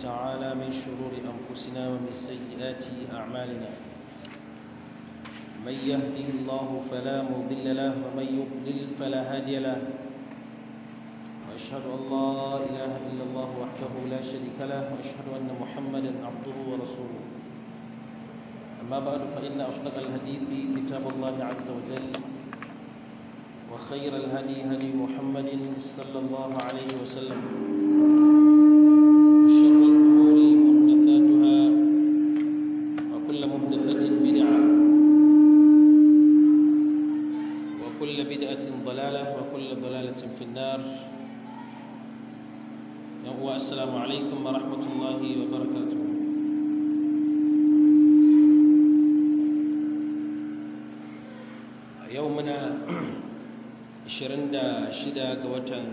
تعالى من شرور أنفسنا ومن سيئات أعمالنا من يهده الله فلا مضل له ومن يضلل فلا هادي له وأشهد أن لا إله إلا الله وحده لا شريك له وأشهد أن محمدا عبده ورسوله أما بعد فإن أصدق الحديث كتاب الله عز وجل وخير الهدي هدي محمد صلى الله عليه وسلم وشر الأمور محدثاتها وكل محدثة بدعة وكل بدعة ضلالة وكل ضلالة في النار السلام عليكم ورحمة الله وبركاته يومنا 26 ga watan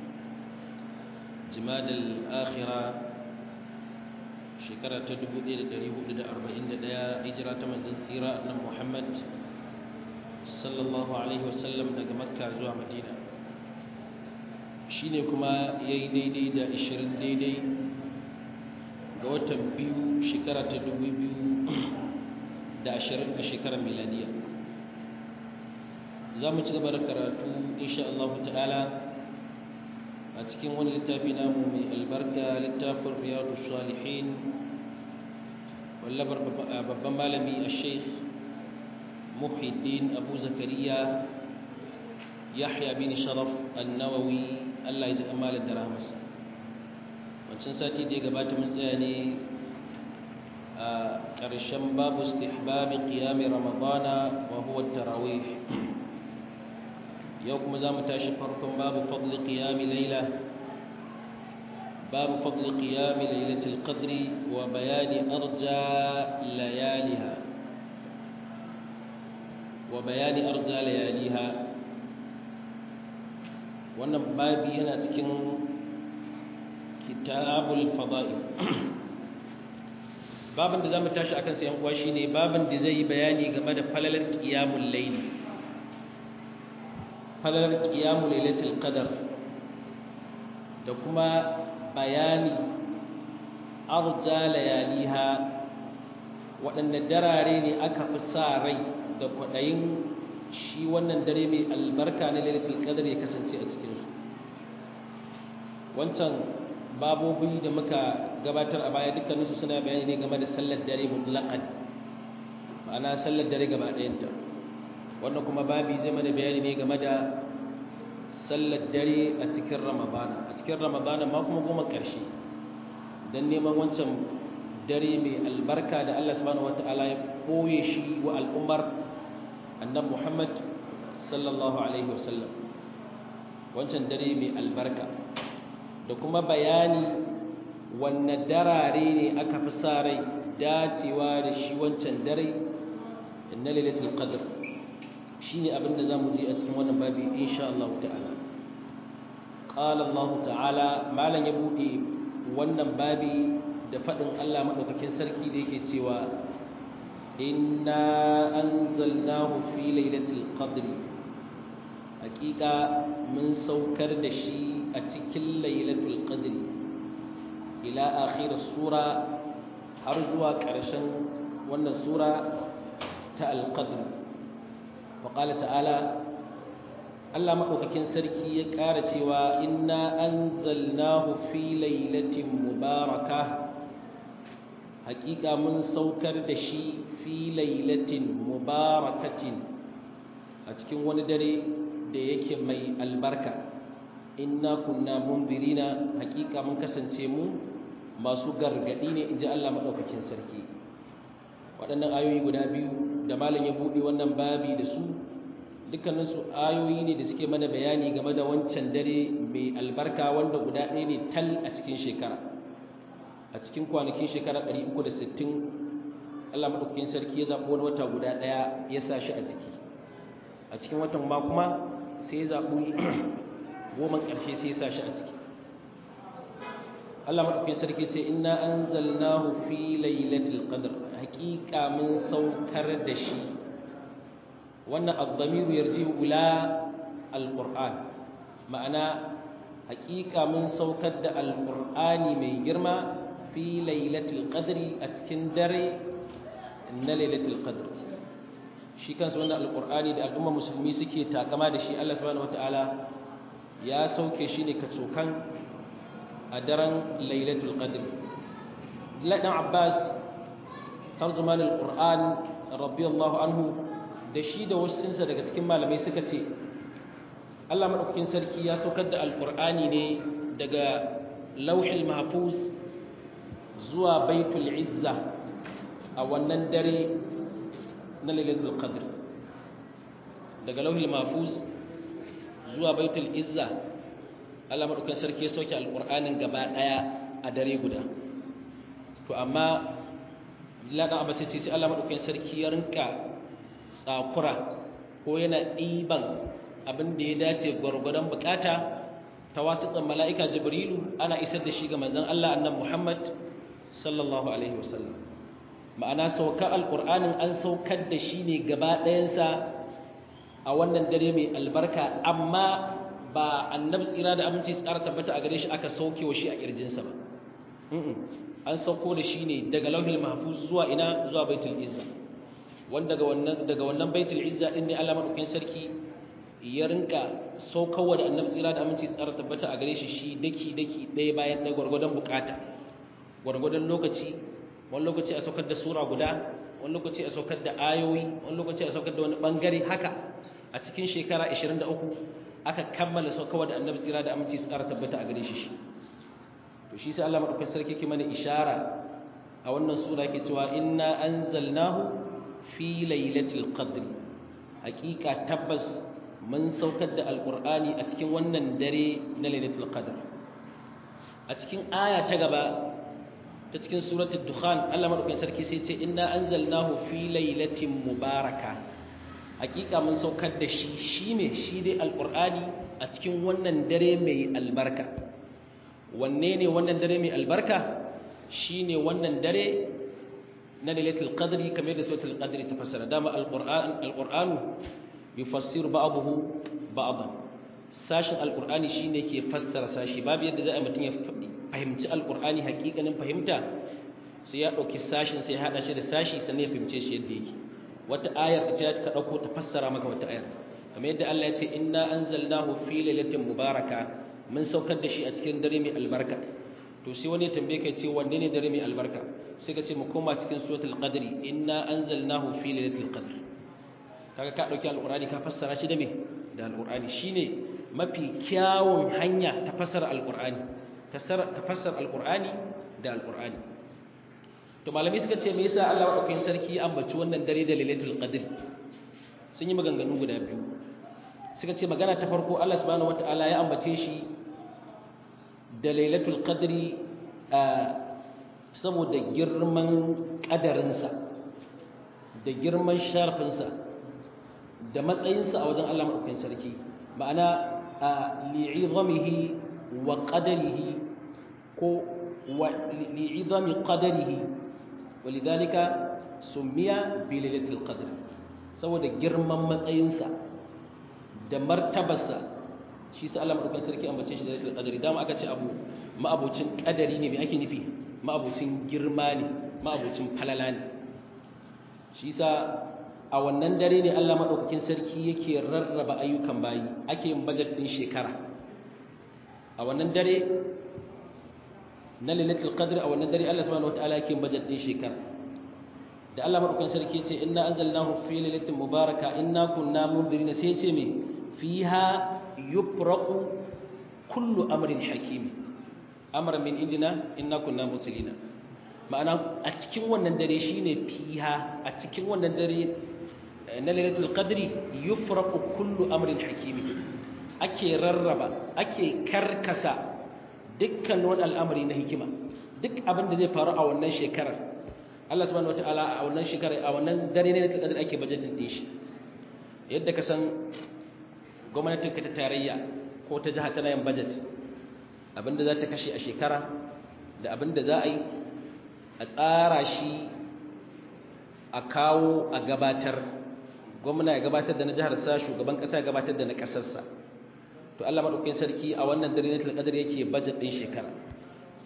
jimadal akhira shekara ta 1441 hijira ta manzon tsira annabi Muhammad sallallahu alaihi wasallam daga makka zuwa madina shine kuma yayi daidai da 20 daidai ga watan biyu shekara ta 2020 a shekarar miladiya za mu ci gaba da karatu insha Allah ta'ala a cikin wani littafi namu mai albarka littafin riyadu salihin wallabar babban malami a sheikh muhiddin abu zakariya yahya bin sharaf annawawi Allah ya ji amalin da rahmasa wancan sati da ya gabata mun tsaya ne a ƙarshen babu istihbabi qiyami ramadana wa huwa tarawih yau kuma za mu tashi farkon babu fadli qiyami laila babu fadli qiyami lailatul qadri wa bayani arja layaliha wa bayani arja layaliha wannan babi yana cikin kitabul fada'i babin da za mu tashi akan sayan uwa shine babin da zai yi bayani game da falalar qiyamul layli falalar ƙiyamu lailatul qadar da kuma bayani arja layaliha waɗanda darare ne aka fi sa rai da kwaɗayin shi wannan dare mai albarka na lailatul qadar ya kasance a cikinsu wancan babobi da muka gabatar a baya dukkaninsu suna bayani ne game da sallar dare mutlaqan ma'ana sallar dare gaba ɗayanta wannan kuma babi zai mana bayani ne game da sallar dare a cikin ramadana a cikin ramadana ma kuma goma ƙarshe don neman wancan dare mai albarka da Allah subhanahu wata'ala ya koye shi wa al'ummar annan Muhammad sallallahu alaihi wasallam wancan dare mai albarka da kuma bayani wanne darare ne aka fi sa rai dacewa da shi wancan dare na lailatul qadr shi ne abin da za mu ji a cikin wannan babi insha Allah ta'ala ƙala Allah ta'ala malam ya buɗe wannan babi da faɗin Allah maɗaukakin sarki da yake cewa inna anzalnahu fi lailatul qadri haƙiƙa mun saukar da shi a cikin lailatul qadri ila akhir sura har zuwa ƙarshen wannan sura ta al-qadr وقال تعالى Allah maɗaukakin sarki ya ƙara cewa inna anzalnahu fi lailatin mubaraka haƙiƙa mun saukar da shi fi lailatin mubarakatin a cikin wani dare da yake mai albarka inna kunna munzirina haƙiƙa mun kasance mu masu gargaɗi ne inji Allah maɗaukakin sarki waɗannan ayoyi guda biyu da malam ya buɗe wannan babi da su dukkaninsu ayoyi ne da suke mana bayani game da wancan dare mai albarka wanda guda ɗaya ne tal a cikin shekara a cikin kwanakin shekara 360 Allah maɗaukakin sarki ya zaɓi wani wata guda ɗaya ya sa shi a ciki a cikin watan ma kuma sai ya zaɓi goman ƙarshe sai ya sa shi a ciki Allah maɗaukakin sarki ce inna anzalnahu fi lailatul qadr haƙiƙa mun saukar da shi wannan al-damiru yarji ila al-qur'an ma'ana haƙiƙa mun saukar da al-qur'ani mai girma fi lailatul qadri a cikin dare na lailatul qadr shi kansa wannan alqur'ani da al'umma musulmi suke takama da shi Allah subhanahu wataala ya sauke shi ne kacokan a daren lailatul qadr Ladan Abbas tarjuman alqur'an radiyallahu anhu da shi da wasu daga cikin malamai suka ce Allah madaukakin sarki ya saukar da alqur'ani ne daga lauhil mahfuz zuwa baitul izza a wannan dare na lailatul qadr daga lauhil mahfuz zuwa baitul izza Allah madaukakin sarki ya sauke alqur'anin gaba daya a dare guda to amma Abdullahi dan Abbas sai Allah madaukakin sarki ya rinka tsakura ko yana diban abin da ya dace gwargwadon bukata ta wasiƙan mala'ika jibrilu ana isar da shi ga manzon Allah annabi Muhammad sallallahu alaihi wasallam ma'ana saukar alqur'anin an saukar da shi ne gaba ɗayansa a wannan dare mai albarka amma ba annabi tsira da aminci tsara tabbata a gare shi aka sauke wa shi a kirjinsa ba an sauko da shi ne daga lauhil mahfuz zuwa ina zuwa baitul izza wanda daga wannan daga wannan baitul izza din ne Allah madaukakin sarki ya rinka saukarwa da annabi tsira da aminci tsara tabbata a gare shi shi daki daki ɗaya bayan ɗaya gwargwadon bukata gwargwadon lokaci wani lokaci a saukar da sura guda wani lokaci a saukar da ayoyi wani lokaci a saukar da wani bangare haka a cikin shekara 23 aka kammala saukarwa da annabi tsira da aminci tsara tabbata a gare shi shi to shi sai Allah madaukakin sarki yake mana ishara a wannan sura yake cewa inna anzalnahu fi lailatul qadr hakika tabbas mun saukar da alqur'ani a cikin wannan dare na lailatul qadr a cikin aya ta gaba ta cikin suratul dukhan Allah madaukakin sarki sai ce inna anzalnahu fi lailatin mubaraka hakika mun saukar da shi shine shi dai alqur'ani a cikin wannan dare mai albarka wanne ne wannan dare mai albarka shine wannan dare na lailatul qadri kamar da suratul qadri ta fassara dama alqur'an alqur'anu yufassiru ba'dahu ba'dan sashin alqur'ani shine ke fassara sashi babu yadda za a mutum ya fahimci alqur'ani hakikanin fahimta sai ya dauki sashin sai ya hada shi da sashi sannan ya fahimce shi yadda yake wata ayar ita ka dauko ta fassara maka wata ayar kamar yadda Allah ya ce inna anzalnahu fi lailatin mubaraka mun saukar da shi a cikin dare mai albarka to sai wani tambaye kai ce wanne ne dare mai albarka sai ka ce mu koma cikin suratul qadri inna anzalnahu fi lailatul qadr kaga ka dauki alqur'ani ka fassara shi da me da alqur'ani shine mafi kyawun hanya ta fassara alqur'ani ta fassara alqur'ani da alqur'ani to malami suka ce me yasa Allah madaukakin sarki ya ambaci wannan dare da lailatul qadr sun yi maganganu guda biyu suka ce magana ta farko Allah subhanahu wataala ya ambace shi da lailatul qadri saboda girman kadarinsa da girman sharfinsa da matsayinsa a wajen Allah maɗaukakin sarki ma'ana li'izamihi wa qadarihi ko li'izami qadarihi walidhalika summiya bi lailatul qadr saboda girman matsayinsa da martabarsa shi sa Allah madaukakin sarki ambace shi da lailatul qadri dama aka ce abu ma'abucin kadari ne me ake nufi ma'abucin girma ne ma'abucin falala ne shi sa a wannan dare ne Allah madaukakin sarki yake rarraba ayyukan bayi ake yin budget din shekara a wannan dare na lailatul qadr a wannan dare Allah subhanahu wataala yake yin budget din shekara da Allah madaukakin sarki ya ce inna anzalnahu fi lailatin mubaraka inna kunna mundirina sai ya ce me fiha yufraqu kullu amrin hakim amran min indina inna kunna muslimina ma'ana a cikin wannan dare shine fiha a cikin wannan dare na lailatul qadri yufraqu kullu amrin hakim ake rarraba ake karkasa dukkan wani al'amari na hikima duk abin da zai faru a wannan shekarar Allah subhanahu wataala a wannan shekarar a wannan dare ne lailatul qadri ake budgeting din shi yadda ka san gwamnatin ka ta tarayya ko ta jiha tana yin budget abinda za ta kashe a shekara da abinda za a yi a tsara shi a kawo a gabatar gwamna ya gabatar da na jihar sa shugaban kasa ya gabatar da na kasarsa to Allah madaukakin sarki a wannan dare na qadar yake budget din shekara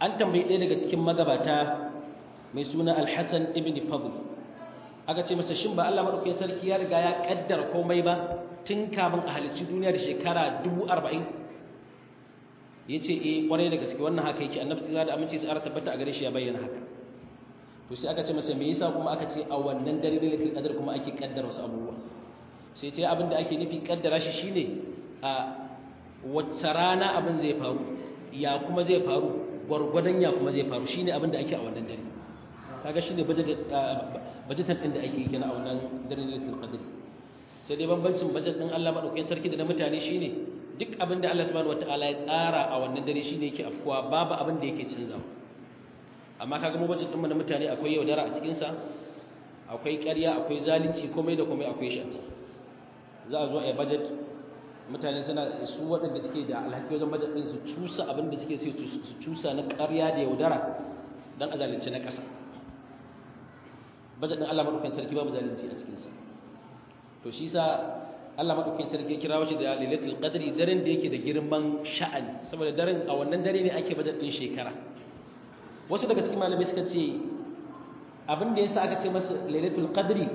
an tambayi ɗaya daga cikin magabata mai suna alhassan ibn fadl aka ce masa shin ba Allah maɗaukakin sarki ya riga ya ƙaddara komai ba tun kafin a halicci duniya da shekara dubu arba'in ya ce eh ƙwarai da gaske wannan haka yake annabi tsira da aminci su ara tabbata a gare shi ya bayyana haka to sai aka ce masa me yasa kuma aka ce a wannan dare ne lailatul qadr kuma ake kaddara wasu abubuwa sai ce abin da ake nufi kaddara shi shine a wacce rana abin zai faru ya kuma zai faru gwargwadon ya kuma zai faru shine abin da ake a wannan dare kaga shine budgetan din da ake yi kenan a wannan dare lailatul qadr sai dai bambancin budget din Allah madaukakin sarki da na mutane shine duk abin da Allah subhanahu wataala ya tsara a wannan dare shine yake afkuwa babu abin da yake canzawa amma kaga mu budget din mu na mutane akwai yaudara a cikin sa akwai ƙarya akwai zalunci komai da komai akwai shi za a zo a yi budget mutane suna su waɗanda suke da alhaki wajen budget din su cusa abin da suke sai su cusa na ƙarya da yaudara dan a zalunci na ƙasa budget din Allah madaukakin sarki babu zalunci a cikin sa to shi sa Allah madaukakin sarki ya kira shi da lailatul qadri daren da yake da girman sha'ani saboda daren a wannan dare ne ake budget din shekara wasu daga cikin malamai suka ce abin da yasa aka ce masa lailatul qadri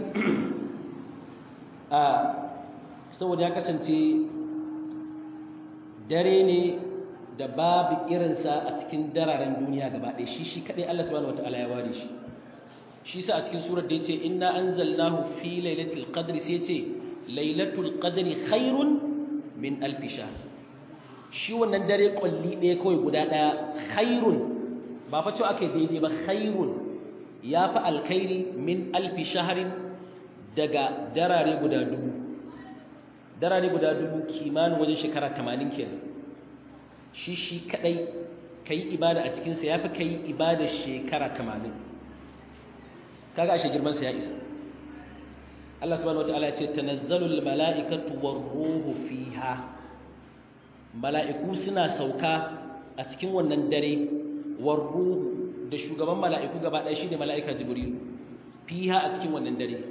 a saboda ya kasance dare ne da babu irinsa a cikin dararen duniya gaba ɗaya shi shi kaɗai Allah subhanahu wataala ya ware shi shi sa a cikin surar da yace inna anzalnahu fi lailatul qadri sai yace lailatul qadri khairun min alf shahr shi wannan dare kulli ɗaya kawai guda ɗaya khairun ba fa cewa aka yi daidai ba khairun ya fi alkhairi min alfi shaharin daga darare guda dubu darare guda dubu kimanin wajen shekara tamanin kenan shi shi kadai ka yi ibada a cikinsa ya fi ka yi ibada shekara tamanin kaga ashe girmansa ya isa Allah subhanahu wataala ya ce tanazzalul mala'ikatu war ruhu fiha mala'iku suna sauka a cikin wannan dare warruhu da shugaban mala'iku gaba ɗaya shine mala'ika jibril fiha a cikin wannan dare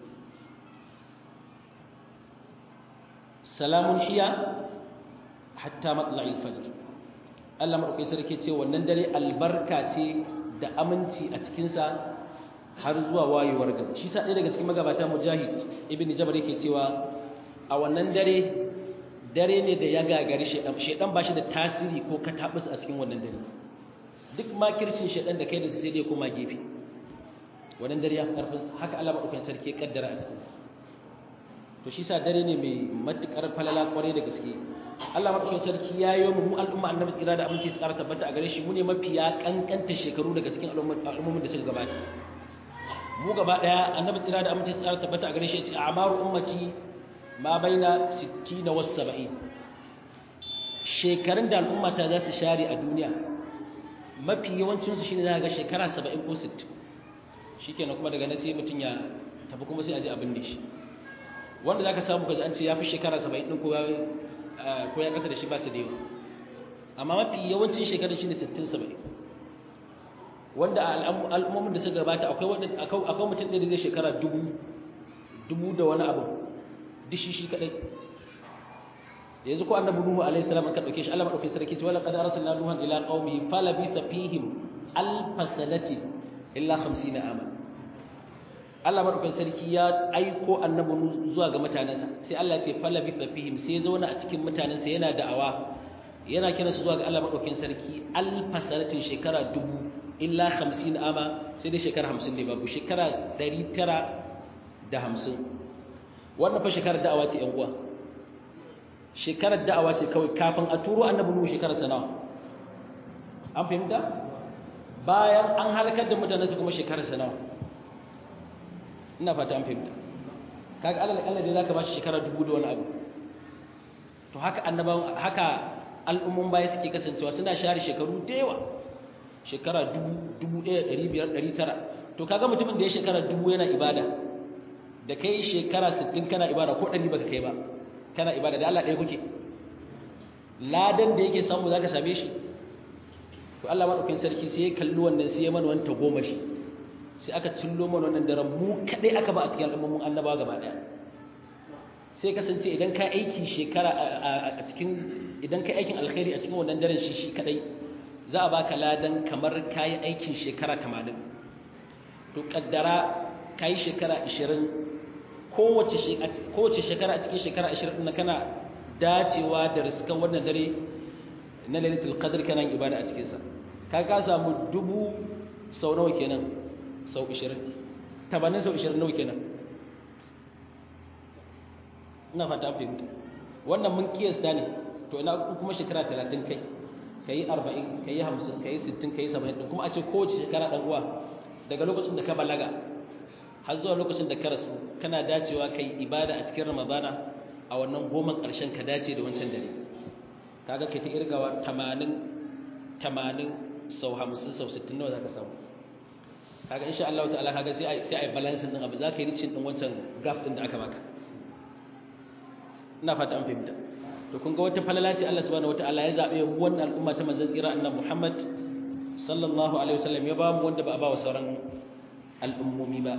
salamun hiya hatta matla'il fajr Allah madaukakin sarki ce wannan dare albarka ce da aminci a cikin sa har zuwa wayewar gari shi sa ɗaya daga cikin magabata mujahid ibn jabr yake cewa a wannan dare dare ne da ya gagari shedan shedan ba shi da tasiri ko katabus a cikin wannan dare duk makircin shaɗan da kai da sai dai koma gefe wannan dare ya karfin haka Allah madaukakin sarki ya kaddara a cikin to shi sa dare ne mai matukar falala kwarai da gaske Allah madaukakin sarki ya yi mu al'umma annabi tsira da aminci su ƙara tabbata a gare shi mu ne mafiya kankanta shekaru daga cikin al'ummomin da suka gabata mu gaba daya annabi tsira da aminci su ƙara tabbata a gare shi ya ce a'maru ummati ma baina 60 wa 70 shekarun da al'umma ta za su share a duniya mafi yawancinsu shi ne za ga shekara 70 ko 60 shi kenan kuma daga nan sai mutum ya tafi kuma sai a ji abin da shi wanda za ka samu ka an ce ya fi shekara 70 ɗin ko ya ƙasa da shi ba su da yawa amma mafi yawancin shekarun shi ne 60-70 wanda a al'ummomin da suka gabata akwai mutum ɗaya da zai shekara dubu da wani abu duk shi shi kaɗai yanzu ko annabi nuhu alayhi salam aka dauke shi Allah madauke sarki ce wala qad arsalna nuhan ila qaumihi falabitha fihim alf sanati illa 50 ama Allah madauke sarki ya aiko annabi nuhu zuwa ga mutanansa sai Allah ya ce falabitha fihim sai zauna a cikin mutanansa yana da'awa yana kira su zuwa ga Allah madauke sarki alf sanatin shekara dubu illa 50 ama sai dai shekara 50 ne babu shekara 950 wannan fa shekarar da'awa ce yan uwa shekarar da'awa ce kawai kafin a turo annabi nuhu shekarar sanawa an fahimta bayan an halakar da mutane su kuma shekarar sanawa ina fata an fahimta kaga Allah Allah dai zaka bashi shekara dubu da wani abu to haka annaban haka al'ummun baya suke kasancewa suna share shekaru da yawa shekara dubu dubu ɗaya ɗari biyar ɗari tara to kaga mutumin da ya shekara dubu yana ibada da kai shekara sittin kana ibada ko ɗari baka kai ba kana ibada da Allah ɗaya kuke ladan da yake samu zaka same shi to Allah madaukakin sarki sai ya kalli wannan sai ya mana wani tagomashi sai aka cillo mana wannan daren mu kadai aka ba a cikin al'ummomin annaba gaba daya sai kasance idan ka aiki shekara a cikin idan ka aikin alkhairi a cikin wannan daren shi shi kadai za a baka ladan kamar kayi aikin shekara 80 to kaddara kayi shekara 20 kowace kowace shekara a cikin shekara 20 din kana dacewa da riskan wannan dare na lailatul qadr kana ibada a cikin sa ka ka samu dubu sau nawa kenan sau 20 tabanin sau 20 nawa kenan ina fata fahimta wannan mun kiyasta ne to ina kuma shekara 30 kai kai 40 kai 50 kai 60 kai 70 kuma a ce kowace shekara dan uwa daga lokacin da ka balaga har zuwa lokacin da ka rasu kana dacewa kai ibada a cikin ramadana a wannan goman ƙarshen ka dace da wancan dare kaga kai ta irgawa 80 80 sau 50 sau 60 nawa zaka samu kaga insha Allah ta'ala kaga sai ai sai ai balance din abu zaka yi ricin din wancan gap din da aka baka ina fata an fahimta to kun ga wata falala ce Allah subhanahu wataala ya zabe wannan al'umma ta manzon tsira annabi Muhammad sallallahu alaihi wasallam ya ba mu wanda ba a ba wa sauran al'ummomi ba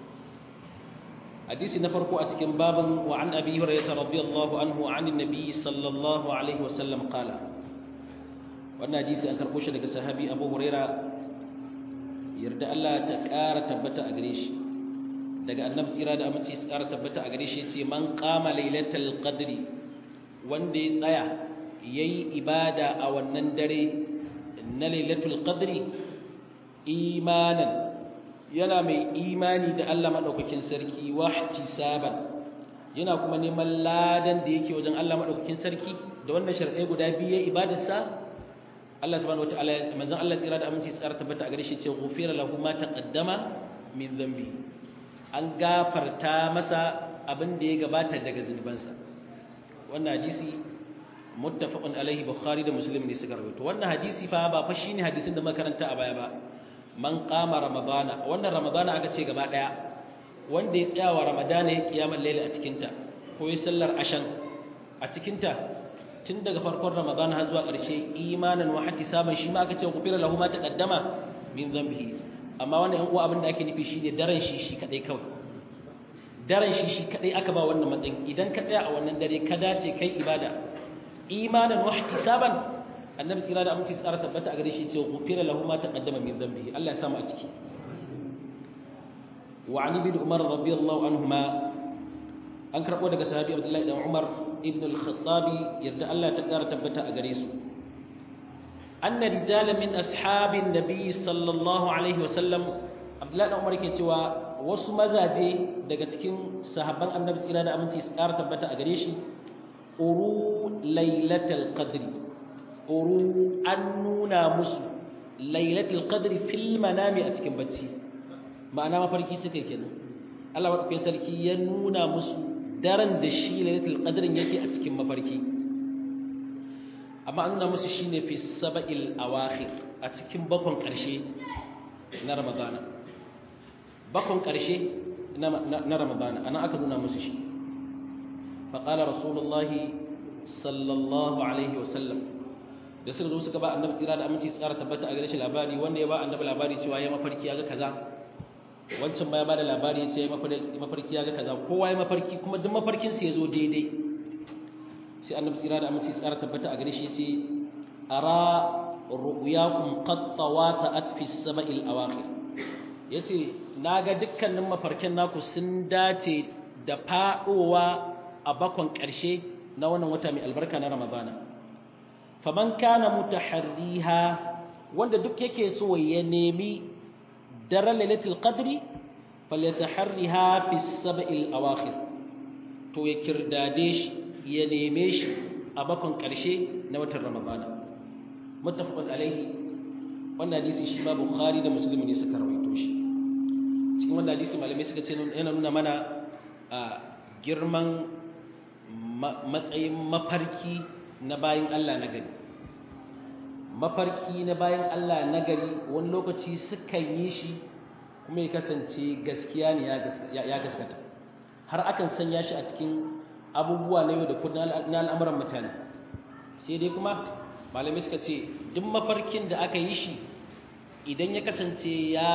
hadisi na farko a cikin babin wa an abi hurairah radiyallahu anhu an annabi sallallahu alaihi wasallam qala wannan hadisi an karbo shi daga sahabi Abu Hurairah yarda Allah ta ƙara tabbata a gare shi daga annabi tsira da aminci su ƙara tabbata a gare shi yace man qama lailatul qadri wanda ya tsaya yayi ibada a wannan dare na lailatul qadri imanan yana mai imani da Allah madaukakin sarki wa ihtisaban yana kuma neman ladan da yake wajen Allah madaukakin sarki da wannan sharɗai guda biyu ya ibadarsa Allah subhanahu wataala manzon Allah tsira da aminci tsara tabbata a gare shi ce ghufira lahu ma taqaddama min dhanbi an gafarta masa abin da ya gabata daga zunubansa wannan hadisi muttafaqun alaihi bukhari da muslim ne suka rawaito wannan hadisi fa ba fa shine hadisin da muka karanta a baya ba man qama ramadana wannan ramadana aka ce gaba daya wanda ya tsaya wa ramadana ya kiyamar laila a cikin ta ko ya sallar ashan a cikin ta tun daga farkon ramadana har zuwa ƙarshe imanan wa saman shi ma aka ce gufira lahu ma taqaddama min dhanbihi amma wannan yan uwa abin da ake nufi shine daren shi shi kadai kawai daren shi shi kadai aka ba wannan matsayin idan ka tsaya a wannan dare ka dace kai ibada imanan wa ihtisaban annabi tsira da aminci tsara tabbata a gare shi ce gufira lahu ma taqaddama min dhanbihi Allah ya samu a ciki wa ali bin umar radiyallahu anhuma an karbo daga sahabi abdullahi dan umar ibn al-khattabi yarda Allah ta kara tabbata a gare su anna rijala min ashabin nabi sallallahu alaihi wasallam abdullahi dan umar yake cewa wasu mazaje daga cikin sahabban annabi tsira da aminci su kara tabbata a gare shi uru lailatul qadri uru an nuna musu lailatul qadri fil manami a cikin bacci ma'ana mafarki suka kenan Allah madaukakin sarki ya nuna musu daren da shi lailatul qadrin yake a cikin mafarki amma an nuna musu shine fi sab'il awakhir a cikin bakon karshe na ramadana bakon karshe na ramadana ana aka nuna musu shi fa qala rasulullahi sallallahu alaihi wasallam da suka zo suka ba annabi tsira da aminci tsara tabbata a gare shi labari wanda ya ba annabi labari cewa ya mafarki ya ga kaza wancan baya bada labari ya ce mafarki ya ga kaza kowa ya mafarki kuma duk mafarkin sa yazo daidai sai annabi tsira da aminci tsara tabbata a gare shi yace ara ru'yakum qad tawata'at fi as-sab'il awakhir yace naga dukkanin mafarkin naku sun dace da fadowa a bakon karshe na wannan wata mai albarka na ramadana faman kana mutaharriha wanda duk yake so ya nemi daren lailatul qadri falyataharriha fi sab'il awakhir to ya kirdade shi ya neme shi a bakon karshe na watan ramadana muttafaqun alaihi wannan hadisi shi ma bukhari da muslim ne suka rawaito shi cikin wannan hadisi malamai suka ce yana nuna mana girman matsayin mafarki na bayan Allah na gari mafarki na bayan Allah na gari wani lokaci sukan yi shi kuma ya kasance gaskiya ne ya gaskata har akan sanya shi a cikin abubuwa na yau da kudin na al'amuran mutane sai dai kuma malamai suka ce duk mafarkin da aka yi shi idan ya kasance ya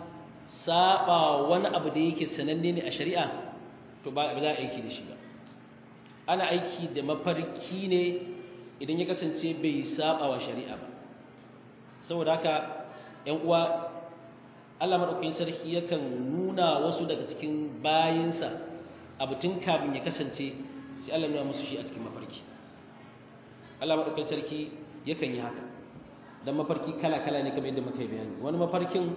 saba wani abu da yake sananne ne a shari'a to ba za a aiki da shi ba ana aiki da mafarki ne idan ya kasance bai saba wa shari'a ba saboda haka ƴan uwa Allah madaukakin sarki yakan nuna wasu daga cikin bayinsa abu tun kafin ya kasance sai Allah nuna musu shi a cikin mafarki Allah madaukakin sarki yakan yi haka dan mafarki kala-kala ne kamar yadda muka yi bayani wani mafarkin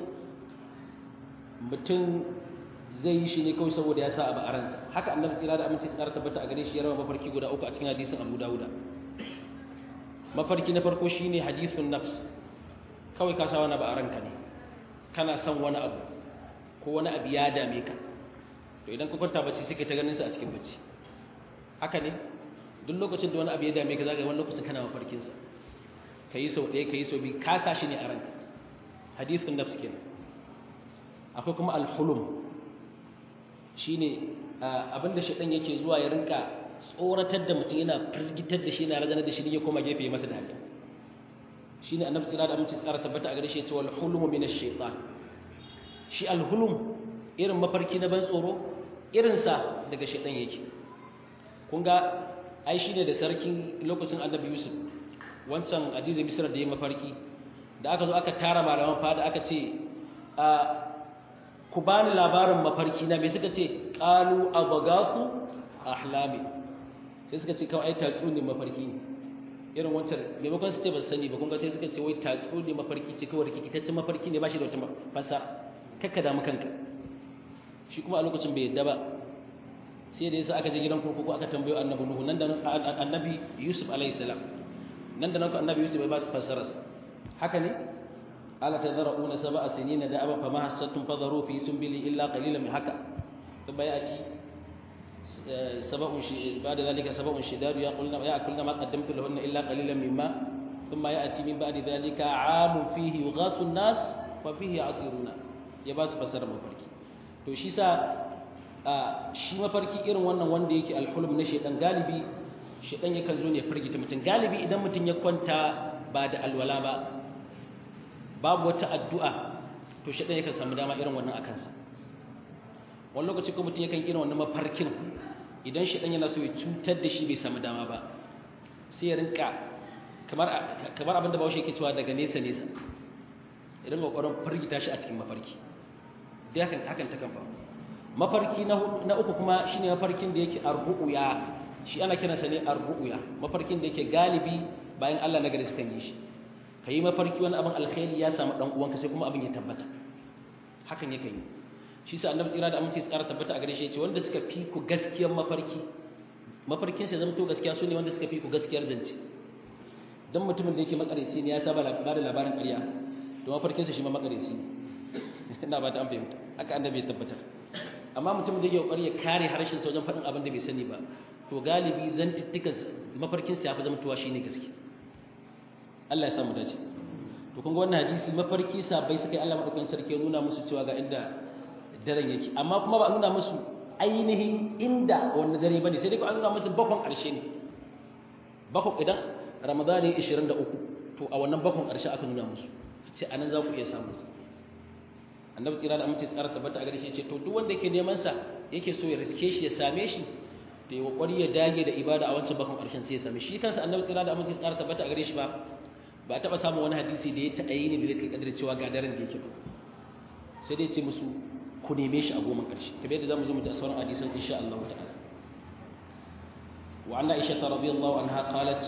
mutum zai yi shi ne kawai saboda ya sa abu a ransa haka annabi tsira da aminci tsara tabbata a gare shi ya rawa mafarki guda uku a cikin hadisin Abu Dawuda mafarki na farko shine hadithun nafs kawai ka sa wani abu a ranka ne kana son wani abu ko wani abu ya dame ka to idan ka kwanta bacci sai ka ta ganin sa a cikin bacci haka ne duk lokacin da wani abu ya dame ka zaka wani lokacin kana mafarkin sa kai sau ɗaya kai sau biyu ka sa shi ne a ranka hadithun nafs kenan akwai kuma al-hulum shine abinda shedan yake zuwa ya rinka tsoratar da mutum yana firgitar da shi yana razanar da shi ne ya koma gefe ya masa dariya shine annabi tsira da aminci tsara tabbata a gare shi ya ce wal hulum min ash-shaytan shi al-hulum irin mafarki na ban tsoro irin sa daga shedan yake kun ga ai shine da sarkin lokacin annabi yusuf wancan azizi misra da ya mafarki da aka zo aka tara malaman fada aka ce ku bani labarin mafarki na me suka ce qalu abagasu ahlami sai suka ce kawai ai tatsuniyar mafarki ne irin wancan maimakon su ce ba sani ba kun ga sai suka ce wai tatsuniyar mafarki ce kawai rikitaccen mafarki ne ba shi da wata fasa kakka damu kanka shi kuma a lokacin bai yadda ba sai da yasa aka je gidan kurkuku aka tambayo annabi nuhu nan da annabi yusuf alayhi salam nan da nan annabi yusuf bai ba su fasara haka ne ala tadra'una sab'a sinina da aba fama hasattum fadharu fi sunbili illa qalilan min haka thumma ya'ti sab'un shi ba'da dhalika sab'un shidadu yaqulna ya'kulna ma qaddamtu lahunna illa qalilan mimma thumma ya'ti min ba'di dhalika 'amun fihi yughasu an-nas wa fihi 'asiruna ya ba su fasara mafarki to shi sa shi mafarki irin wannan wanda yake alhulum na shedan galibi shedan yakan zo ne firgita mutum galibi idan mutum ya kwanta ba da alwala ba babu wata addu'a to shedan yakan samu dama irin wannan akan sa wani lokaci ko mutum yakan irin wannan mafarkin idan shedan yana so ya cutar da shi bai samu dama ba sai ya rinka kamar kamar abin da Bahaushe yake cewa daga nesa nesa idan kokarin firgita shi a cikin mafarki da hakan hakan ta kan faru mafarki na uku kuma shine mafarkin da yake arru'ya shi ana kiransa ne arru'ya mafarkin da yake galibi bayan Allah na gari suka yi shi kai mafarki wani abin alkhairi ya samu dan uwanka sai kuma abin ya tabbata hakan yake yi shi sa annabi tsira da aminci tsara tabbata a gare shi yace wanda suka fi ku gaskiyar mafarki mafarkin sai zama to gaskiya su ne wanda suka fi ku gaskiyar zance dan mutumin da yake makareci ne ya saba ba da labarin ƙarya to mafarkinsa shi ma makareci ne ina ba ta an fahimta haka annabi ya tabbatar amma mutum da yake kokari ya kare harshen sa wajen faɗin abin da bai sani ba to galibi zantuttukan mafarkin sa ya fi zamantowa shine gaske Allah ya samu dace to kun ga wannan hadisi mafarki sabai suka yi Allah madaukakin sarki ya nuna musu cewa ga inda daren yake amma kuma ba a nuna musu ainihin inda wannan dare bane sai dai an nuna musu bakon ƙarshe ne bakon idan Ramadan ne 23 to a wannan bakon ƙarshe aka nuna musu sai anan za ku iya samu su annabi kira da amince tsara tabbata a gare shi ce to duk wanda yake neman sa yake so ya riske shi ya same shi da ya kokari ya dage da ibada a wancan bakon karshen sai ya same shi kansa annabi kira da amince tsara tabbata a gare shi ba ba a taba samun wani hadisi da ya ta ayi ne da yake kadar cewa ga daren da yake ba sai dai ce musu ku neme shi a goma karshe kamar yadda zamu zo mu ji sauran hadisan insha Allah ta'ala wa anna aisha radiyallahu anha qalat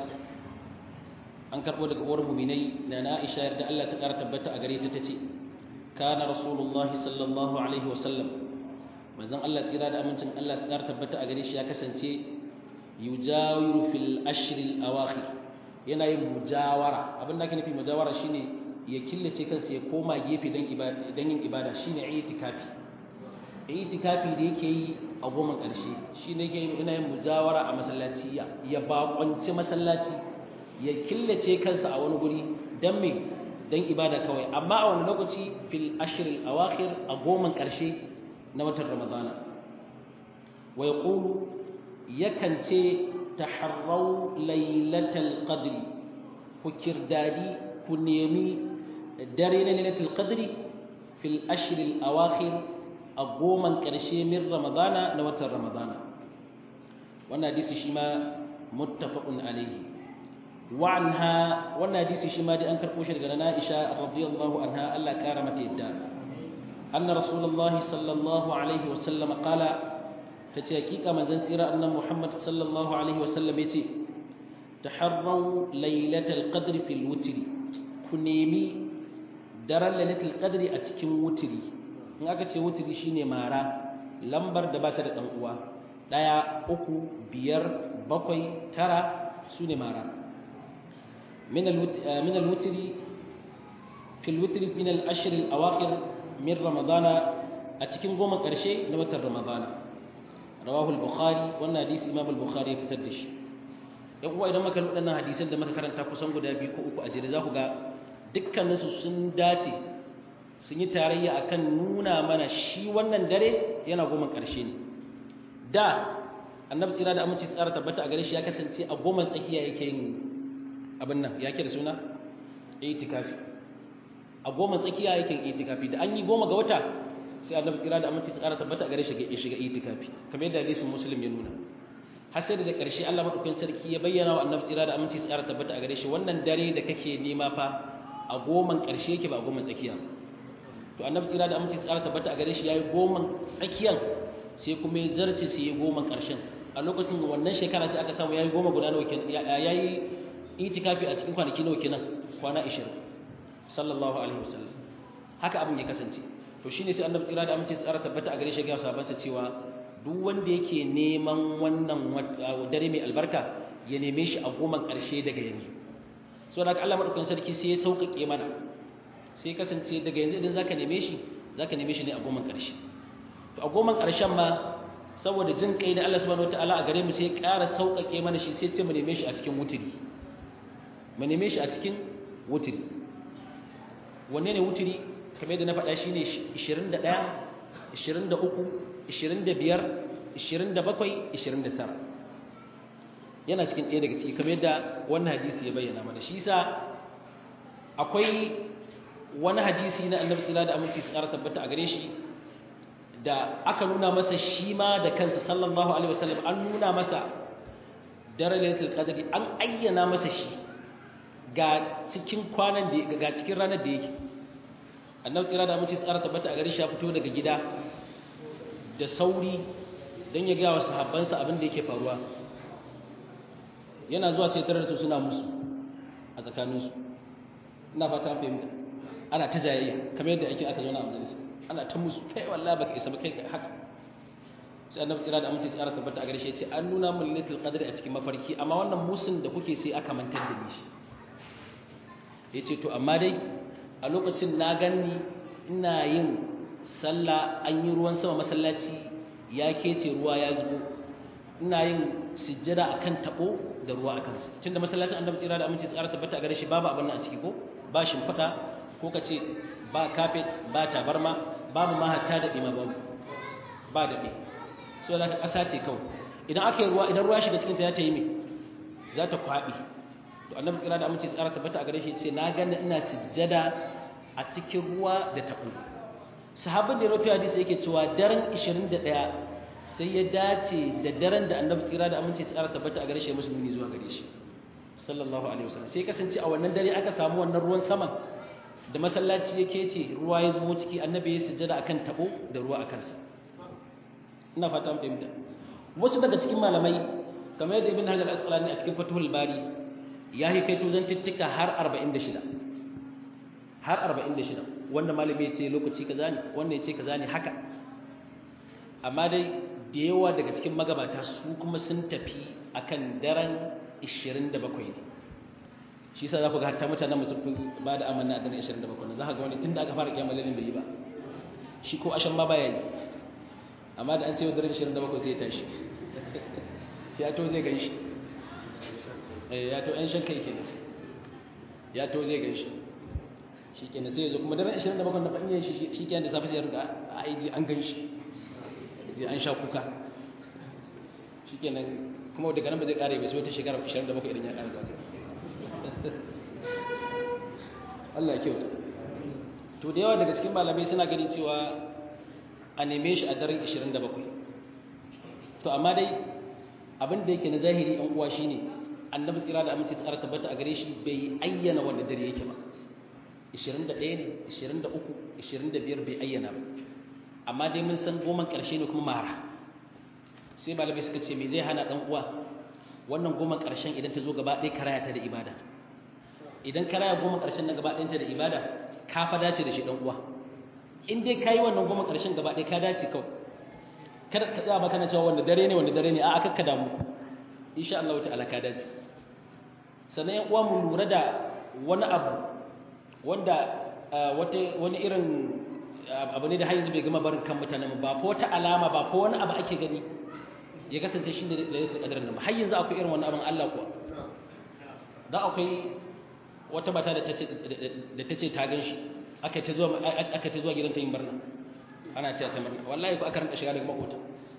an karbo daga uwar mu'minai na Aisha yarda Allah ta kara tabbata a gare ta tace kana rasulullahi sallallahu alaihi wasallam manzon Allah tsira da amincin Allah su ƙara tabbata a gare shi ya kasance yujawiru fil ashril awakhir yana yin mujawara abin da ake nufi mujawara shine ya killace kansa ya koma gefe dan ibada dan yin ibada shine itikafi itikafi da yake yi a goma ƙarshe shine yake yana yin mujawara a masallaci ya ya baƙwanci masallaci ya killace kansa a wani guri dan me dan ibada kawai amma a wani lokaci fil ashril awakhir a goman karshe na watan ramadana wa yaqulu yakan ce taharrau lailatul qadri ku kirdadi ku nemi dare na lailatul qadri fil ashril awakhir a goman karshe min ramadana na watan ramadana wannan hadisi shi ma muttafaqun alayhi wa anha wannan hadisi shi ma dai an karɓo shi daga na Aisha radiyallahu anha Allah kara mata yadda anna rasulullahi sallallahu alaihi wa sallam qala tace hakika manzon tsira annabi Muhammad sallallahu alaihi wa sallam yace taharraw lailatul qadr fil witr ku nemi daren lailatul qadri a cikin wutiri in aka ce wutiri shine mara lambar da bata da dan uwa daya uku biyar bakwai tara sune mara min al-wutri fil wutri min al-ashr al-awakhir min ramadana a cikin goma karshe na watan ramadana rawahu al-bukhari wannan hadisi imam al-bukhari ya fitar da shi yan uwa idan muka wadannan hadisan da muka karanta kusan guda biyu ko uku a jere za ku ga dukkaninsu sun dace sun yi tarayya akan nuna mana shi wannan dare yana goma ƙarshe ne da annabi tsira da aminci tsara tabbata a gare shi ya kasance a goma tsakiya yake yin abin nan ya ke da suna itikafi a goma tsakiya yake yin itikafi da an yi goma ga wata sai annabi tsira da aminci tsara tabbata a gare shi ya shiga itikafi kamar yadda hadisin muslim ya nuna har sai da ƙarshe Allah madaukakin sarki ya bayyana wa annabi tsira da aminci tsara tabbata a gare shi wannan dare da kake nema fa a goman ƙarshe yake ba a goman tsakiya to annabi tsira da aminci tsara tabbata a gare shi yayi goman tsakiyan sai kuma ya zarce sai ya goman ƙarshen a lokacin wannan shekara sai aka samu yayi goma guda nawa kenan yayi itikafi a cikin kwanaki nawa kenan kwana 20 sallallahu alaihi wasallam haka abin ya kasance to shine sai annabi tsira da aminci tsara tabbata a gare shi ga sahabbansa cewa duk wanda yake neman wannan dare mai albarka ya neme shi a goman ƙarshe daga yanzu so da Allah madaukakin sarki sai ya sauƙaƙe mana sai kasance daga yanzu idan zaka neme shi zaka neme shi ne a goman ƙarshe to a goman ƙarshen ma saboda jin kai da Allah subhanahu wataala a gare mu sai ya ƙara sauƙaƙe mana shi sai ce mu neme shi a cikin wutiri mu neme shi a cikin wutiri wanne ne wutiri kamar yadda na faɗa shine 21 23 25 27 29 yana cikin ɗaya daga ciki kamar yadda wannan hadisi ya bayyana mana shi yasa akwai wani hadisi na annabi tsira da aminci su ƙara tabbata a gare shi da aka nuna masa shi ma da kansa sallallahu alaihi wasallam an nuna masa daren lailatul qadri an ayyana masa shi ga cikin kwanan da ga cikin ranar da yake annabi tsira da aminci su ƙara tabbata a gare shi ya fito daga gida da sauri don ya gaya wa sahabbansa abin da yake faruwa yana zuwa sai tarar su suna musu a tsakaninsu ina fata fahimta ana ta jayayya kamar yadda ake aka zauna a majalisa ana ta musu kai wallahi baka isa ba kai haka sai annabi tsira da amince tsara tabbata a gare shi ya ce an nuna min lailatul qadri a cikin mafarki amma wannan musun da kuke sai aka mantar da ni shi yace to amma dai a lokacin na ganni ina yin sallah an yi ruwan sama masallaci ya kece ruwa ya zubo ina yin sujjada akan tabo da ruwa akan sa tunda masallacin annabi tsira da aminci tsara tabbata a gare shi babu abin nan a ciki ko ba shimfiɗa ko ka ce ba kafet ba tabarma babu ma hatta da ɗima babu ba daɓe so da ƙasa ce kawai idan aka yi ruwa idan ruwa shiga cikinta ya ta yi mai za ta kwaɓe to annabi tsira da aminci tsara tabbata a gare shi ce na gani ina sujjada a cikin ruwa da taɓo sahabin da ya rawaito hadisi yake cewa daren 21 sai ya dace da daren da annabi tsira da aminci tsara tabbata a gare shi musulmi zuwa gare shi sallallahu alaihi wasallam sai kasance a wannan dare aka samu wannan ruwan saman da masallaci yake ce ruwa ya zubo ciki annabi ya sujjada akan tabo da ruwa akan sa ina fata mun fahimta wasu daga cikin malamai kamar yadda ibn hajar al-asqalani a cikin fathul bari ya yi kai tuzan tittika har 46 har 46 wanda malami ya ce lokaci kaza ne wanda ya ce kaza ne haka amma dai da yawa daga cikin magabata su kuma sun tafi akan daren 27 ne shi sa za ku ga hatta mutanen musu ba da amanna a daren 27 ne za ka ga wani tun da aka fara kiyamar lalin bai yi ba shi ko ashan ma baya yi amma da an ce daren 27 sai ya tashi ya to zai gan shi ya to yan shan kai kenan ya to zai gan shi shi kenan sai ya zo kuma daren 27 da ban yin shi shi kenan da safe sai ya riga a aiji an gan shi je an sha kuka shi kenan kuma daga nan ba zai kare ba sai wata shekara 27 idan ya kare ba Allah ya kyauta to da yawa daga cikin malamai suna gani cewa a neme shi a daren 27 to amma dai abin da yake na zahiri yan uwa shine annabi tsira da aminci tsara tabbata a gare shi bai ayyana wanda dare yake ba 21 ne 23 25 bai ayyana ba amma dai mun san goma ƙarshe ne kuma mara sai malamai suka ce me zai hana dan uwa wannan goma ƙarshen idan ta zo gaba ɗaya karaya ta da ibada idan karaya goma ƙarshen na gaba ɗayanta da ibada ka fa dace da shi dan uwa in dai kayi wannan goma ƙarshen gaba ɗaya ka dace kawai kada ka tsaya maka na cewa wanda dare ne wanda dare ne a aka ka damu insha Allah ta'ala ka dace sannan yan uwa mu lura da wani abu wanda wani irin abu ne da har yanzu bai gama barin kan mutanen ba ko wata alama ba ko wani abu ake gani ya kasance shi ne da yasa kadarin nan har yanzu akwai irin wani abin Allah kuwa da akwai wata mata da ta ce ta gan shi aka ta zuwa aka ta zuwa gidan ta yin barna ana ta ta murna wallahi ko aka rinka shiga daga makota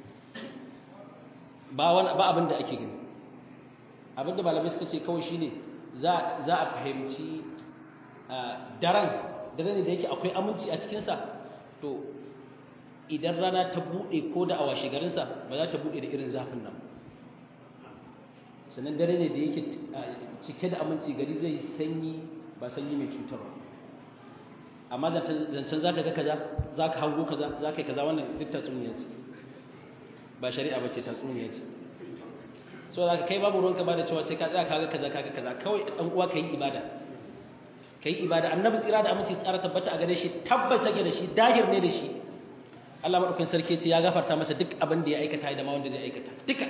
ba wani ba abin da ake gani abin da malamai suka ce kawai shine za za a fahimci daren daren ne da yake akwai aminci a cikinsa to idan rana ta buɗe ko da a washe garinsa ba za ta buɗe da irin zafin nan sannan dare ne da yake cike da aminci gari zai sanyi ba sanyi mai cutarwa amma zancen za ka ga kaza za ka hango kaza za ka yi kaza wannan duk tatsuniya ce ba shari'a ba ce tatsuniya ce so da ka kai babu ruwanka ba da cewa sai ka tsaya ka ga kaza ka ga kaza kawai ɗan uwa ka yi ibada ka yi ibada annabi tsira da aminci tsara tabbata a gare shi tabbas yake da shi dahir ne da shi Allah madaukakin sarki ce ya gafarta masa duk abin da ya aikata da ma wanda zai aikata duka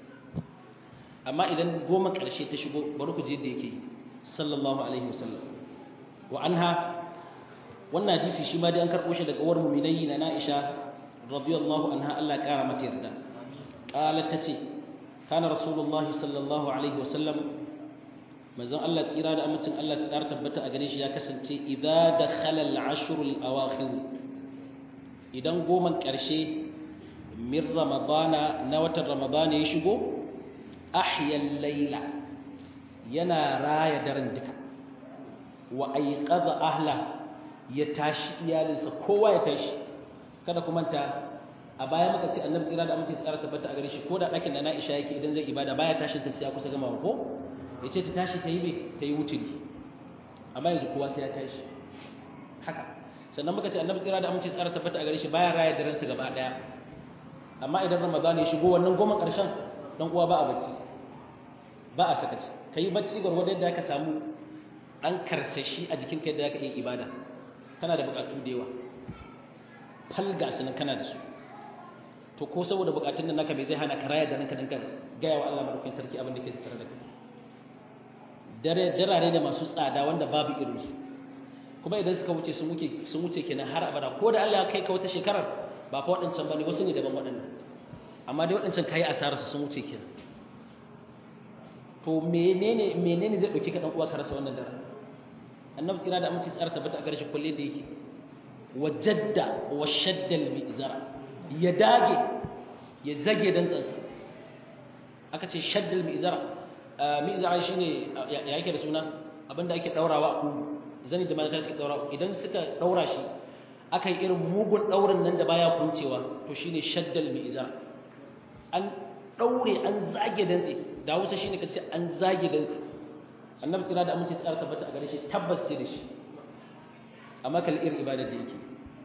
amma idan goma ƙarshe ta shigo bari ku je yadda yake sallallahu alaihi wasallam wa anha wannan hadisi shi ma dai an karɓo shi daga uwar mu'minai na Aisha radiyallahu anha Allah ƙara mata yarda qalat tace kana rasulullahi sallallahu alaihi wasallam manzon Allah tsira da amincin Allah su ƙara tabbata a gare shi ya kasance idza dakhala al-ashr al-awakhir idan goman ƙarshe min ramadana na watan ramadana ya shigo ahyal layla yana raya daren duka wa ayqadha ahla ya tashi iyalinsa kowa ya tashi kada ku manta a baya muka ce annabi tsira da aminci tsara tabbata a gare shi ko da ɗakin da na isha yake idan zai ibada baya tashin ta sai ya kusa gama ko ya ce ta tashi ta yi me ta yi wuturi amma yanzu kowa sai ya tashi haka sannan muka ce annabi tsira da aminci tsara tabbata a gare shi baya raya daren sa gaba daya amma idan ramadan ya shigo wannan goma karshen dan uwa ba a bacci ba a sakaci kai bacci gwargwado yadda ka samu dan karsashi a jikin kai da ka iya ibada kana da bukatu da yawa falga sunan kana da su to ko saboda bukatun nan naka bai zai hana ka raya da ranka dan ka gaya wa Allah madaukakin sarki abin da ke tattare da kai dare darare da masu tsada wanda babu irin su kuma idan suka wuce sun wuce sun wuce kenan har abada ko da Allah ya kai ka wata shekarar ba fa waɗancan bane wasu ne daban waɗannan amma dai waɗancan kai asarar sun wuce kenan to menene menene zai dauki ka dan uwa ka rasa wannan dare annabi tsira da aminci tsara tabbata a gare shi kulle da yake wajadda wa shaddal mizara ya dage ya zage dan tsansa aka ce shaddal mizara mizara shine ya yake da suna abinda ake daurawa ku zani da mata suke daura idan suka daura shi aka yi irin mugun daurin nan da baya kuncewa to shine shaddal mizara an daure an zage dantse da Hausa shine kace an zage dantse annabi kira da amince tsara tabbata a gare shi tabbas sai da shi amma kal irin ibadar da yake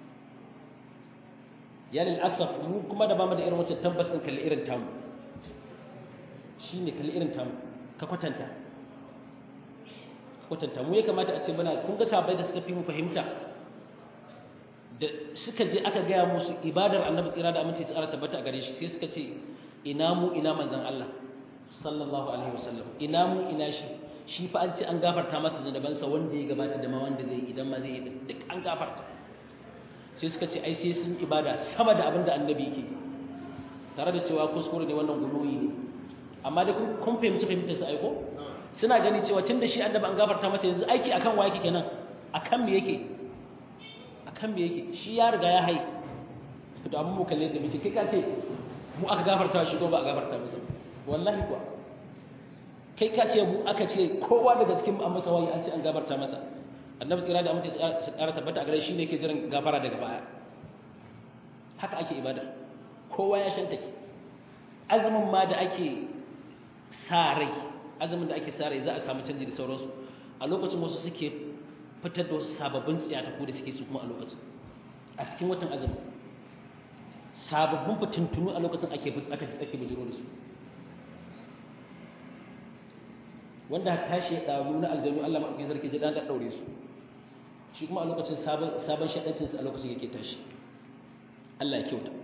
ya lil asaf mu kuma da bamu da irin wacce tabbas din kal irin tamu shine kal irin tamu ka kwatanta kwatanta mu ya kamata a ce muna kun ga sabai da suka fi mu fahimta da suka je aka gaya musu ibadar annabi tsira da amince tsara tabbata a gare shi sai suka ce ina mu ina manzon Allah sallallahu alaihi wasallam ina mu ina shi shi fa an ce an gafarta masa zunubansa wanda ya gabata da ma wanda zai idan ma zai yi duk an gafarta sai suka ce ai sai sun ibada sama da abin da annabi yake tare da cewa kuskure ne wannan guluyi ne amma dai kun fahimci fahimtar su aiko suna gani cewa tun da shi annabi an gafarta masa yanzu aiki akan wa yake kenan akan me yake akan me yake shi ya riga ya hai to amma mu kalle da muke kai ka ce mu aka gafarta shi ko ba a gafarta masa wallahi kuwa kai ka ce mu aka ce kowa daga cikin mu an masa wayi an ce an gafarta masa annabi tsira da amince su ƙara tabbata a gare shi ne ke jiran gafara daga baya haka ake ibada kowa ya shanta ke azumin ma da ake sa rai azumin da ake sare za a samu canji da sauransu a lokacin wasu suke fitar da wasu sababbin tsiyataku da suke su kuma a lokacin a cikin watan azumi sababbin fitintunu a lokacin ake aka ake bijiro da su wanda tashi ya dawo na aljanu Allah madaukakin sarki ji dan daure su shi kuma a lokacin sabon sabon shadancin sa a lokacin yake tashi Allah ya kyauta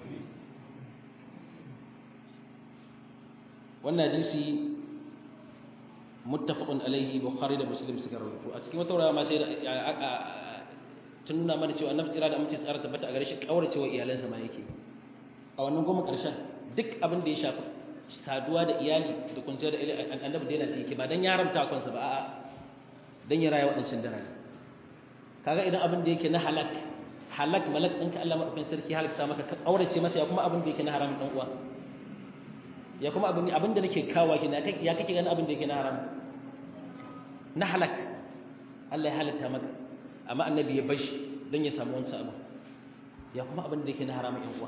wannan hadisi muttafaqun alaihi bukhari da muslim suka rawaito a cikin wata rawa ma sai tun nuna mana cewa annabi tsira da amince tsara tabbata a gare shi kauracewa iyalansa ma yake a wannan goma karshen duk abin da ya shafi saduwa da iyali da kwanciyar da iyali annabi daina ta yake ba dan ya haramta kansa ba a'a dan ya raya waɗancan dare kaga idan abin da yake na halak halak malak ɗinka Allah madaukakin sarki halitta maka ka kaurace masa ya kuma abin da yake na haram dan uwa ya kuma abin abin da nake kawo ki ya kake ganin abin da yake na haram na halak Allah ya halitta maka amma annabi ya bashi don ya samu wancan abu ya kuma abin da yake na haramun yan uwa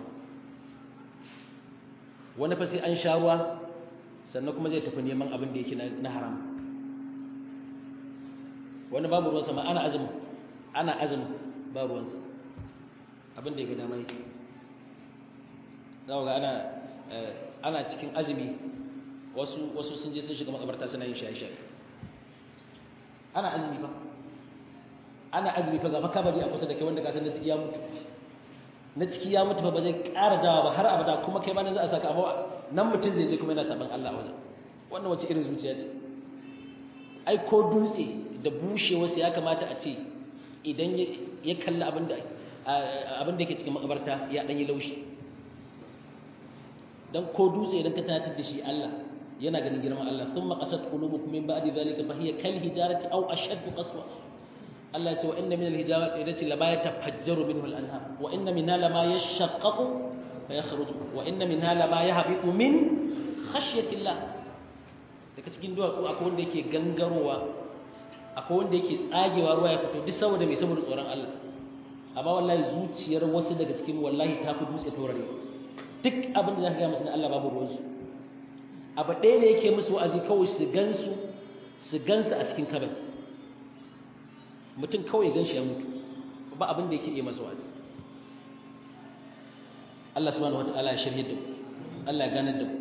wani fa sai an sha ruwa sannan kuma zai tafi neman abin da yake na haram wani babu ruwansa ma ana azumi ana azumi babu ruwansa abin da ya ga dama yake za ga ana ana cikin azumi wasu wasu sun je sun shiga makabarta suna yin shaye-shaye ana azumi ba ana azumi fa gaba kabari a kusa da kai wanda ka san na ciki ya mutu na ciki ya mutu ba zai ƙara dawa ba har abada kuma kai ma nan za a saka amma nan mutum zai je kuma yana saban Allah a wajen wannan wace irin zuciya ce ai ko dutse da bushe wasu ya kamata a ce idan ya kalli abin da abin da yake cikin makabarta ya dan yi laushi dan ko dutse idan ka tunatar da shi Allah yana ganin girman Allah thumma qasat qulubukum min ba'di dhalika fa hiya kal hijarati aw ashaddu qaswa Allah ya ce wa inna min al-hijarati allati la yatafajjaru minhu al-anhar wa inna minha lama yashaqqaqu fa yakhruju wa inna minha lama yahbitu min khashyati Allah daga cikin duwatsu akwai wanda yake gangarowa akwai wanda yake tsagewa ruwa ya fito duk saboda mai saboda tsoron Allah amma wallahi zuciyar wasu daga cikin wallahi ta fi dutse taurare duk abin da za ka gaya musu na Allah babu ruwansu abu ɗaya ne yake musu wa'azi kawai su gansu su gansu a cikin kabas mutum kawai gan shi ya mutu ba abin da yake iya masa wa'azi Allah subhanahu wata'ala ya shirye da mu Allah ya ganar da mu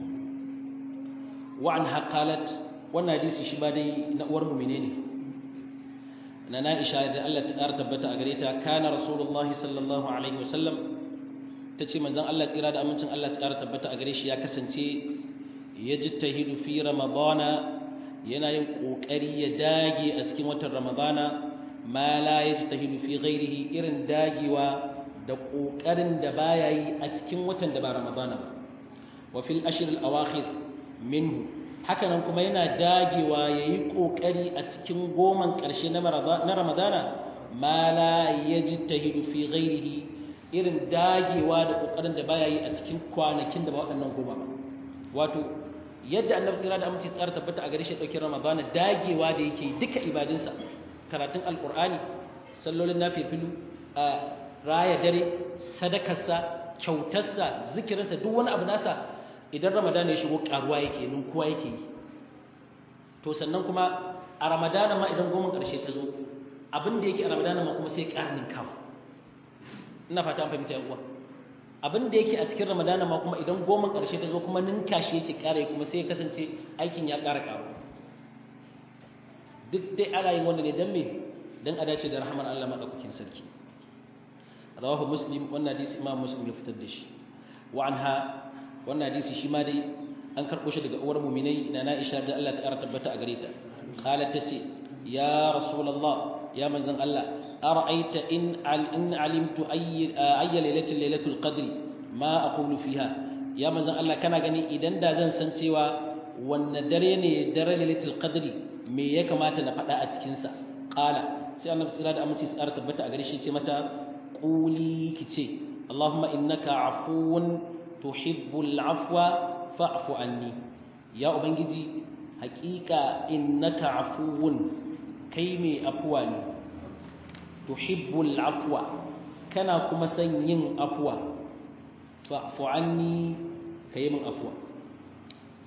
wa an haqalat wannan hadisi shi ba dai na uwar mu menene na Aisha da Allah ta ƙara tabbata a gare ta kana rasulullahi sallallahu alaihi wasallam ta ce manzan Allah tsira da amincin Allah su ƙara tabbata a gare shi ya kasance ya ji tahidu fi ramadana yana yin ƙoƙari ya dage a cikin watan ramadana ma la ya ji tahidu fi ghairihi irin dagewa da ƙoƙarin da baya yi a cikin watan da ba ramadana ba wa fil ashir al awakhir minhu haka nan kuma yana dagewa ya yi ƙoƙari a cikin goman ƙarshe na ramadana ma la ya ji tahidu fi ghairihi irin dagewa da kokarin da baya yi a cikin kwanakin da ba waɗannan goma ba wato yadda annabi tsira da aminci tsara tabbata a gare shi ɗauki ramadana dagewa da yake duka ibadunsa karatun alƙur'ani sallolin nafifilu a raya dare sadakarsa kyautarsa zikirinsa duk wani abu nasa idan ramadana ya shigo ƙaruwa yake ninkuwa yake yi to sannan kuma a ramadana ma idan goma ƙarshe ta zo abin da yake a ramadana ma kuma sai ƙarnin kawo ina fata an fahimta uwa abin da yake a cikin ramadana ma kuma idan goma ƙarshe ta zo kuma ninka shi yake ƙara kuma sai ya kasance aikin ya ƙara ƙaro duk dai ana yin wanda ne don me don a dace da rahamar Allah maɗaukakin sarki rawahu muslim wannan hadisi imam muslim ya fitar da shi wa anha wannan hadisi shi ma dai an karɓo shi daga uwar muminai na Aisha da Allah ta ƙara tabbata a gare ta qalat tace ya rasulullah ya manzon Allah أرأيت إن إن علمت أي أي ليلة ليلة القدر ما أقول فيها يا من الله كان غني إذا دا زن san cewa wanne dare ne dare lailatul qadri me ya kamata na faɗa a cikin sa qala sai annabi tsira da aminci tsara tabbata a gare shi ce mata quli kice Allahumma innaka afuwun tuhibbul afwa fa'fu anni ya ubangiji haƙiƙa innaka afuwun kai mai afuwa ne tuhibbul afwa kana kuma son yin afwa fa'fu anni kai min afwa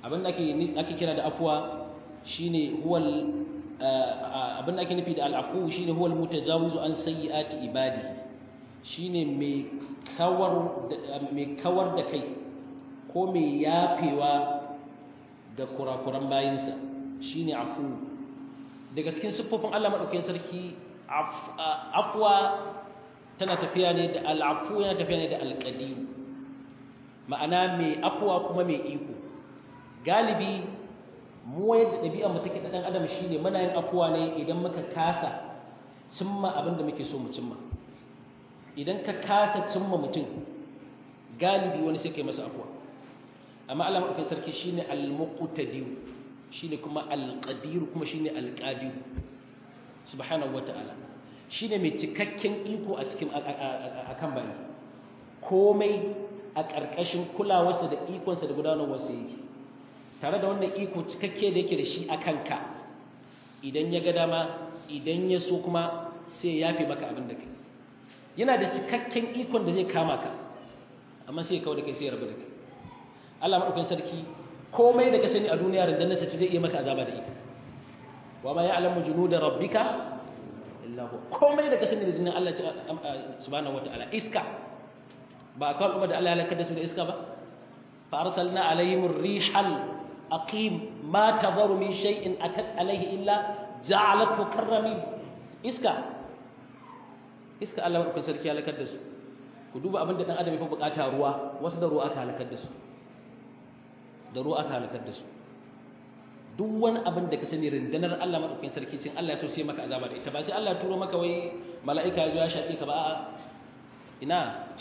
abin da ake kira da afuwa shine huwal abin da ake nufi da al'afu shine huwal mutajawizu an sayyiati ibadi shine mai kawar mai kawar da kai ko mai yafewa da kurakuran bayinsa shine afu daga cikin siffofin Allah madaukakin sarki afwa tana tafiya ne da al'afu yana tafiya ne da alqadir ma'ana mai afwa kuma mai iko galibi mu yadda ɗabi'ar mu take ɗan adam shine muna yin afuwa ne idan muka kasa cimma abin da muke so mu cimma idan ka kasa cimma mutum galibi wani sai kai masa afuwa amma Allah madaukakin sarki shine al-muqtadir shine kuma al-qadir kuma shine al-qadir subhanahu wata'ala shine mai cikakken iko a cikin akan bayi komai a ƙarƙashin kulawarsa da ikonsa da gudanarwarsa yake tare da wannan iko cikakke da yake da shi a kanka idan ya ga dama idan ya so kuma sai ya yafe maka abin da kai yana da cikakken ikon da zai kama ka amma sai ya kawo da kai sai ya rabu da kai Allah maɗaukin sarki komai da ka sani a duniya rundunar ci zai iya maka azaba da ita wa ma ya'lamu junuda rabbika illa hu komai da ka sani da dinin Allah subhanahu wataala iska ba akwai kuma da Allah ya halaka da su da iska ba fa arsalna alaihim ar-rihal aqim ma tadharu min shay'in atat alaihi illa ja'alathu karramin iska iska Allah maɗaukin sarki ya halakar da su ku duba abin da dan adam ya fi bukata ruwa wasu da ruwa aka halakar da su da ruwa aka halakar da su duk wani abin da ka sani rundunar Allah maɗaukakin sarki cin Allah ya so sai maka azaba da ita ba sai Allah ya turo maka wai mala'ika ya zo ya shaƙe ka ba a'a ina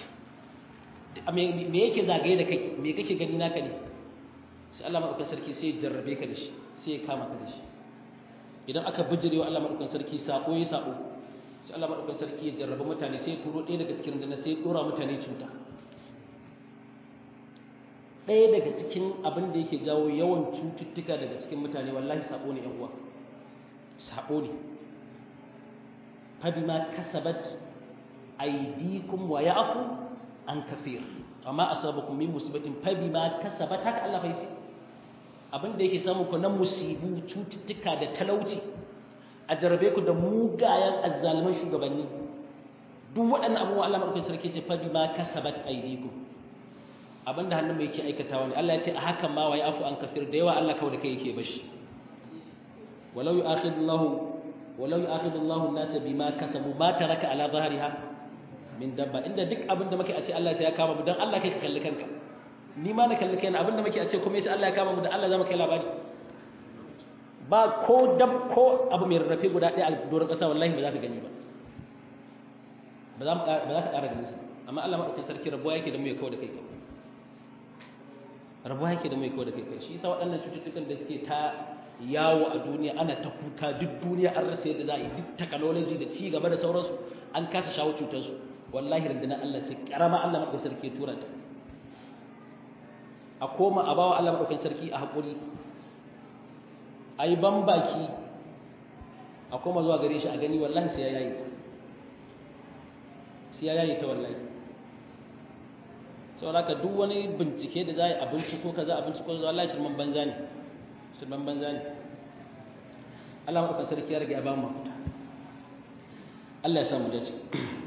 me yake zagaye da kai me kake gani naka ne sai Allah maɗaukakin sarki sai ya jarrabe ka da shi sai ya kama ka da shi idan aka bijirewa Allah maɗaukakin sarki sako ya sako sai Allah maɗaukakin sarki ya jarrabe mutane sai ya turo ɗaya daga cikin rundunar sai ya ɗora mutane cuta ɗaya daga cikin abin da yake jawo yawan cututtuka daga cikin mutane wallahi sabo ne uwa sabo ne fabima kasabat aydikum wa ya'fu an kafir amma asabakum min musibatin fabima kasabat haka Allah bai ce abin da yake samu ku na musibu cututtuka da talauci a jarabe ku da mugayen azzaliman shugabanni duk waɗannan abubuwa Allah madaukakin sarki ce fabima kasabat aydikum abinda hannun mai yake aikatawa ne Allah ya ce a hakan ma wa afu an kafir da yawa Allah kawai da kai yake bashi walau yu'akhidullahu walau yu'akhidullahu an-nas bima kasabu ma taraka ala dhahriha min dabba inda duk abinda muke a ce Allah sai ya kama mu dan Allah kai ka kalli kanka ni ma na kalli kaina abinda muke a ce kuma sai Allah ya kama mu dan Allah zama kai labari ba ko dab ko abu mai rarrafe guda ɗaya a doron ƙasa wallahi ba za ka gani ba ba za ka ƙara ganin sa amma Allah maɗaukin sarki rabuwa yake da mu ya kawo da kai rabuwa yake da mai kawo da kai kai shi yasa waɗannan cututtukan da suke ta yawo a duniya ana ta kuka duk duniya an rasa yadda za a yi duk technology da ci gaba da sauransu an kasa shawo cutarsu wallahi rundunar Allah ce karama Allah maɗaukin sarki tura ta a koma a bawa Allah maɗaukin sarki a haƙuri a yi ban baki a koma zuwa gare shi a gani wallahi sai ya yayi ta sai ya yayi ta wallahi saboda haka duk wani bincike da za a yi a binciko kaza a binciko kaza Allah shirman banza ne shirman banza ne Allah maɗaukan sarki ya rage ya ba mu mafita Allah ya samu dace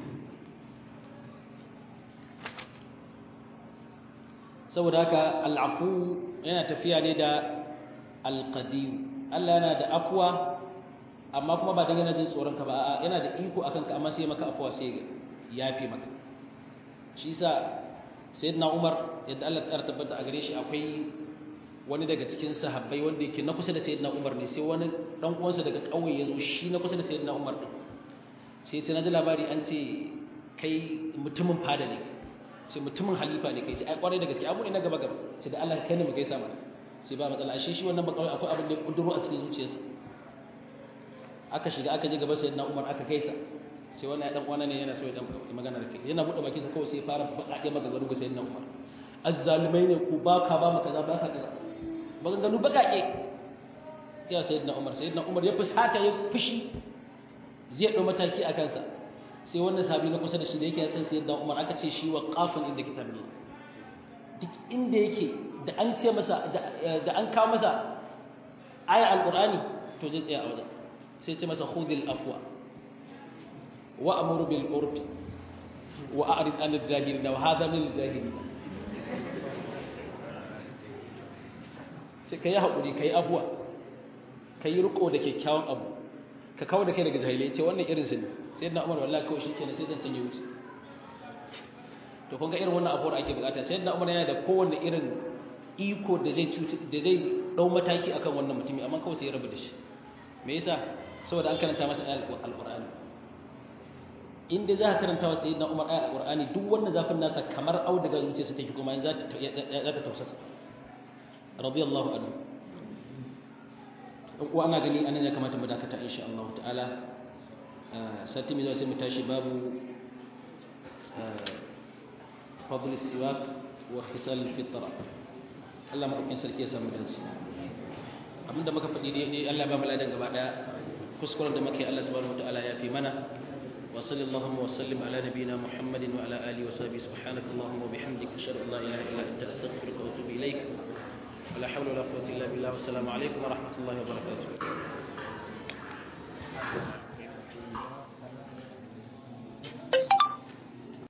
saboda haka al'afu yana tafiya ne da alqadiyu Allah yana da afuwa amma kuma ba dan yana jin tsoron ka ba a'a yana da iko akan ka amma sai maka afuwa sai yafe maka shi yasa sayyidina Umar yadda Allah ta tabbata a gare shi akwai wani daga cikin sahabbai wanda yake na kusa da sayyidina Umar ne sai wani dan uwansa daga kauye ya zo shi na kusa da sayyidina Umar din sai ce na ji labari an ce kai mutumin fada ne sai mutumin halifa ne kai ce ai kwarai da gaske abu ne na gaba gaba sai da Allah kai ne mu gaisa mana sai ba matsala ashe shi wannan bakawai akwai abin da ya kuduro a cikin zuciyarsa aka shiga aka je gaba sayyidina Umar aka gaisa sai wannan ya dan uwana ne yana so ya dan magana da kai yana bude bakin sa kawai sai ya fara baƙaƙe maganganu ga sayyidina Umar azzalimai ne ku ba ka ba mu kaza ba ka kaza maganganu baƙaƙe ya sayyidina Umar sayyidina Umar ya fusata ya fushi zai ɗau mataki a kansa sai wannan sahabi na kusa da shi da yake san sayyidina Umar aka ce shi wa qafin inda kitabi duk inda yake da an ce masa da an kawo masa aya alqur'ani to zai tsaya a wajen sai ce masa khudhil afwa wa amuru bil urfi wa a'rid an al-jahilin wa hadha min al-jahilin sai kai hakuri kai afwa kai riko da kyakkyawan abu ka kawo da kai daga jahilai ce wannan irin sun sai na umar wallahi kawai shikenan sai zan tanye wuce to kun ga irin wannan abuwar ake bukata sai na umar yana da kowanne irin iko da zai cuci da zai dau mataki akan wannan mutumi amma kawai sai ya rabu da shi me yasa saboda an karanta masa ayat alqur'ani inda za ka karanta wa sayyidina umar ayat alqur'ani duk wannan zafin nasa kamar auduga zuciyarsa take kuma yanzu za ta tausasa radiyallahu anhu uwa ana gani anan ya kamata mu dakata insha Allah ta'ala sati mai zuwa sai mu tashi babu fadl siwak wa khisal fitra Allah madaukin sarki ya samu dace abinda muka faɗi dai Allah ba mu ladan gaba daya kuskuren da muke Allah subhanahu wataala ya fi mana wa sallallahu wa sallim ala nabiyyina Muhammadin wa ala alihi wa sahbihi subhanakallahumma wa bihamdika ashhadu an la ilaha illa anta astaghfiruka wa atubu ilaik ولا حول ولا قوة إلا بالله والسلام عليكم ورحمة الله وبركاته